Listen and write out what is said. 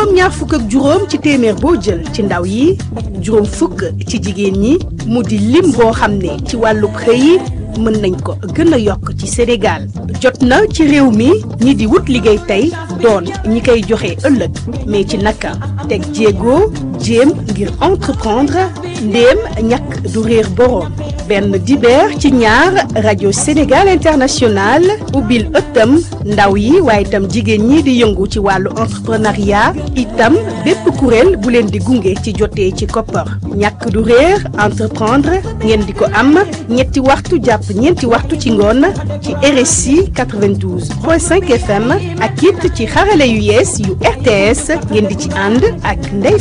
juróom ñaar fukk ak juróom ci téeméer boo jël ci ndaw yi juróom fukk ci jigéen ñi mu di lim boo xam ne ci wàllub xëy mën nañ ko gën a yokk ci Sénégal jot na ci réew mi ñi di wut liggéey tey doon ñi koy joxe ëllëg mais ci naka teg jéego jéem ngir entreprendre ndéem ñàkk du réer boroom benn dibeer ci ñaar rajo Sénégal International ubbil ëttam ndaw yi waaye itam jigéen ñi di yëngu ci wàllu entrepreneuriat itam bépp kuréel bu leen di gunge ci jotee ci koppar ñàkk du réer entreprendre ngeen di ko am ñetti waxtu jàpp ñeenti waxtu ci ngoon ci RSI 92.5 FM ak it ci xarale yu yees yu RTS ngeen di ci ànd ak Ndeye